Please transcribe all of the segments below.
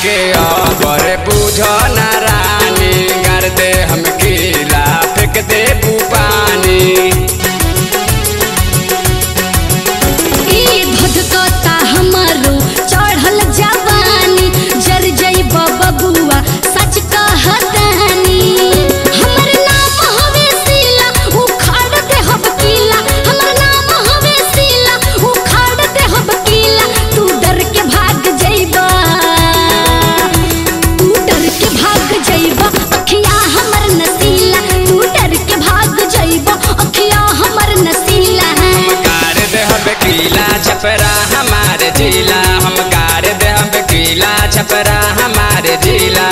के अबर बुझ ना रानी गार दे हम गीला फेंक दे पानी ई धधकता हमारो चढ़ल जवानी जर जइब बबुआ सच कहतानी हमर नाम हवे सीला उखाड़ दे हब कीला हमर नाम हवे सीला उखाड़ दे हब कीला तू डर के भाग जइबा तू डर के भाग जइबा अखिया हमर नसीला तू डर के भाग जइबा अखिया हमर नसीला कार दे हम गीला छपरा हमारे जिला हम कार दे हम गीला छपरा हमारे जिला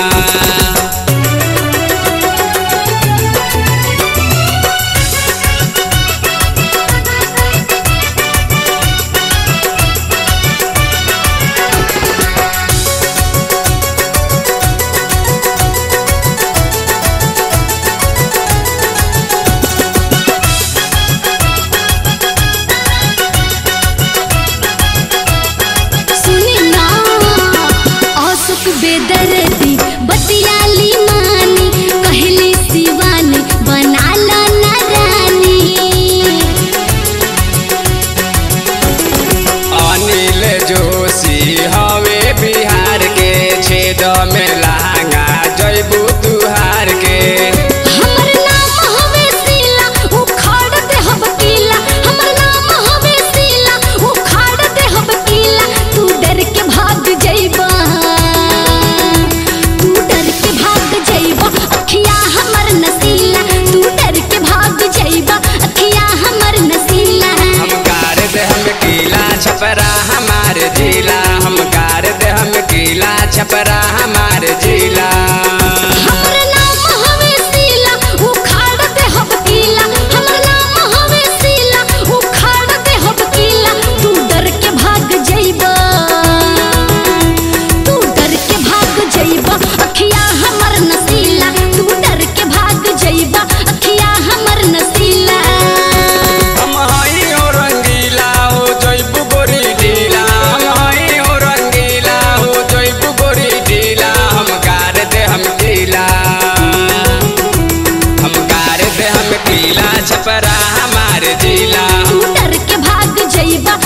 सुनी ना औसुक बेदर्दी बतियाली मानी कहली शिवानी बनाला ना रानी अनिल जोशी हवे बिहार के छेद में लहंगा जयबू तुहार के हमर नाम हवे सीला उखाड़ दे हब कीला हमर नाम हवे सीला उखाड़ दे हब कीला तू डर के भाग जइबा तू डर के भाग जइबा अखिया हमर नसीला तू डर के भाग जइबा अखिया हमर नसीला हम कार दे हम गीला छपरा हमारे जिला हम कार दे हम गीला छपरा हमारे जिला हमर नाम हवे सीला उखाड़ दे हब कीला हमर नाम हवे सीला उखाड़ दे हब कीला तू डर के भाग जइबा तू डर के भाग जइबा अखिया हमर नसीला तू डर के भाग जइबा अखिया हमर नसीला हम हई हो रंगीला हो जयबू गोरी ढीला हम हई हो रंगीला हो जयबू गोरी ढीला हम कार दे हम गीला हम कार दे हम गीला छपरा हमारे जिला तू डर के भाग जइबा